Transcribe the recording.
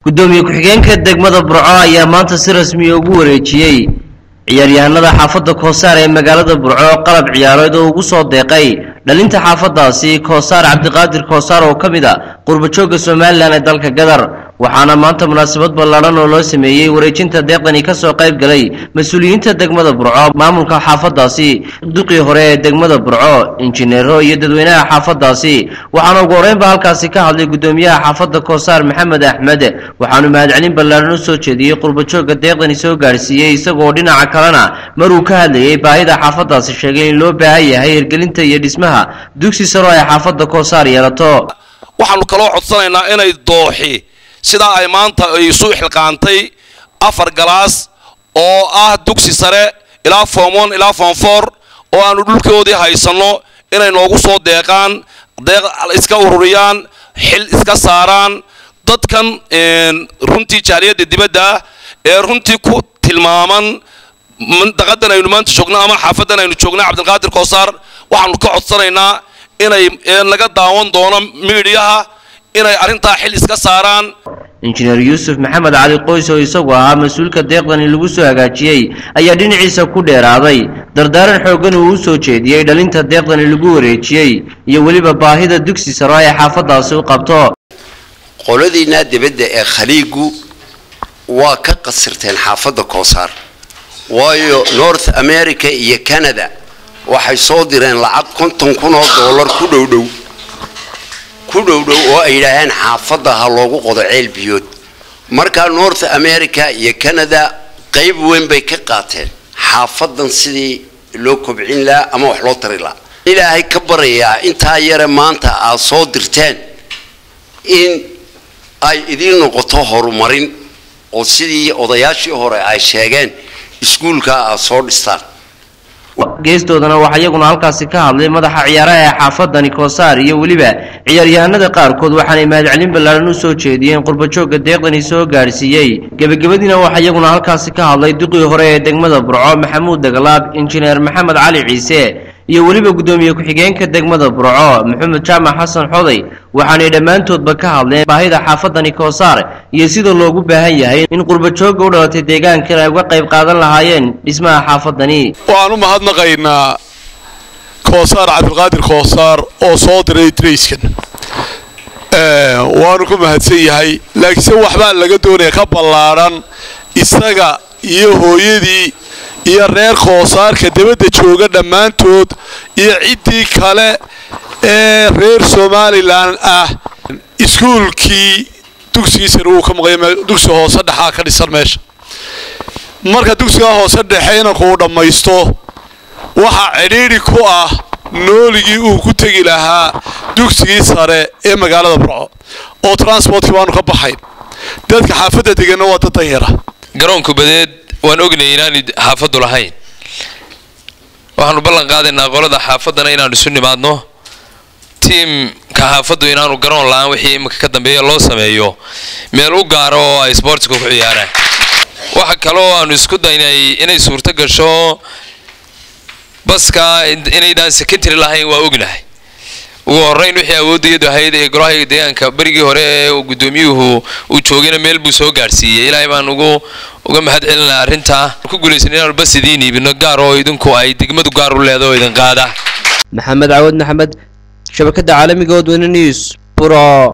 gudoomiye ku-xigeenka degmada burco ayaa maanta si rasmiya ugu wareejiyey ciyaaryahanada xaafadda koosaar ee magaalada burco qalab ciyaareed oo ugu soo deeqay dhalinta xaafadaasi koosaar cabdiqaadir koosaar oo ka mid a qurbajooga somalilan ee dalka gadar waxaana maanta munaasabad ballaadhan oo loo sameeyey wareejinta deeqdani kasoo qayb galay mas-uuliyiinta degmada burco maamulka xaafadaasi duqii hore ee degmada burco injineero iyo dadweynaha xaafadaasi waxaana ugu horeynba halkaasi ka hadlay gudoomiyaha xaafadda koosaar maxamed axmed waxaanu mahadcelin ballaadhan u soo jeediyey qurbajooga deeqdani soo gaadhsiiyey isagoo dhinaca kalena maruu ka hadlayey baahida xaafadaasi sheegay in loo baahan yahay hirgelinta iyo dhismaha dugsi saro ay xaafadda koosaar yeelato waxaanu kaloo codsanaynaa inay dooxi sidaa ay maanta ay isu xilqaantay afar galaas oo ah dugsi sare ilaa form one ilaa form four oo aanu dhulkoodii haysanno inay noogu soo deeqaan deeq iska ururiyaan xil iska saaraan dadkan runtii jaaliyadda dibadda ah ee runtii ku tilmaaman daqadan aynu maanta joogno ama xaafadan aynu joogno cabdilqaadir koosaar waxaanu ka codsanaynaa inay laga daawan doono miidhiyaha inay arrintaa xil iska saaraan injineer yuusuf maxamed cali qoys oo isagu ahaa mas-uulka deeqdani lagu soo hagaajiyey ayaa dhinaciisa ku dheeraaday dardaaran xooggan uu u soo jeediyey dhalinta deeqdani lagu wareejiyey iyo weliba baahida dugsi saro ay xaafadaasi u qabto qoladiinaa dibadda ee khaliigu waa ka qasirteen xaafadda koosaar waayo north america iyo canada waxay soo direen lacag konton kun oo dollar ku dhowdhow ku dhowdhow oo ay yidhaaheen xaafadda ha loogu qodo ceel biyood markaa north america iyo canada qayb weyn bay ka qaateen xaafadan sidii loo kobcin lahaa ama wax loo tari lahaa ilaahay ka barayaa intaa yare maanta aad soo dirteen in ay idiin noqoto horumarin oo sidii odayaashii hore ay sheegeen iskuulkaa aad soo dhistaan geestoodana waxaa iyaguna halkaasi ka hadlay madaxa ciyaaraha ee xaafadani koosaar iyo weliba ciyaaryahanada qaarkood waxaanay mahadcelin ballaadhan u soo jeediyeen qurbajooga deeqdani soo gaadhsiiyey gebagabadiina waxaa iyaguna halkaasi ka hadlay duqii hore ee degmada burco maxamuud dagalaab injineer maxamed cali ciise iyo weliba guddoomiye ku-xigeenka degmada burco maxamed jaamac xasan xoday waxaanay dhammaantoodba ka hadleen baahida xaafadani koosaar iyo sida loogu baahan yahay in qurbajooga u dhalatay deegaankan ay uga qayb qaadan lahaayeen dhismaha xaafadani waxaan u mahadnaqaynaa koosaar cabdilqaadir koosaar oo soo diray drayskan waanu ku mahadsan yahay laakiinse waxbaa laga doonaya ka ballaadhan isaga iyo hooyadii iyo reer koosaarka dibadda jooga dhammaantood iyo ciddii kale ee reer somalilan ah iskuulkii dugsigiisana wuu ka maqaya dugsi hoose dhexaa ka dhisan meesha marka dugsigaa hoose dhexe inankuu dhammaysto waxaa cidhiidhi ku ah nooligii uu ku tegi lahaa dugsigii sare ee magaalada burco oo transportkii baanu ka baxayn dadka xaafadda deganna waa dad danyara garoonku badeed waan ognay inaanu xaafaddu lahayn waxaanu ballan qaadaynaa qolada xaafaddana inaanu isu nimaadno tiimka xaafaddu inaanu garoon la-aan wixii iminka ka dambeeya loo sameeyo meel u gaaro oo ay sboortiga ku ciyaaraan waxa kaloo aanu isku daynay inay suurto gasho baska inaydaan secondary lahayn waa ognahay ugu horeyn wixii awoodayadu ahayd ee golaha deegaanka berigii hore ee gudoomiyuhu uu joogayna meel buu soo gaarsiiyey ilaahay baan ugu uga mahad celinaa arrintaa ku guulaysan inaanu bas idiin iibino gaar oo idinku ay degmadu gaar u leedo oo idin qaada maxamed cawad maxamed shabakada caalamiga odweyne news buro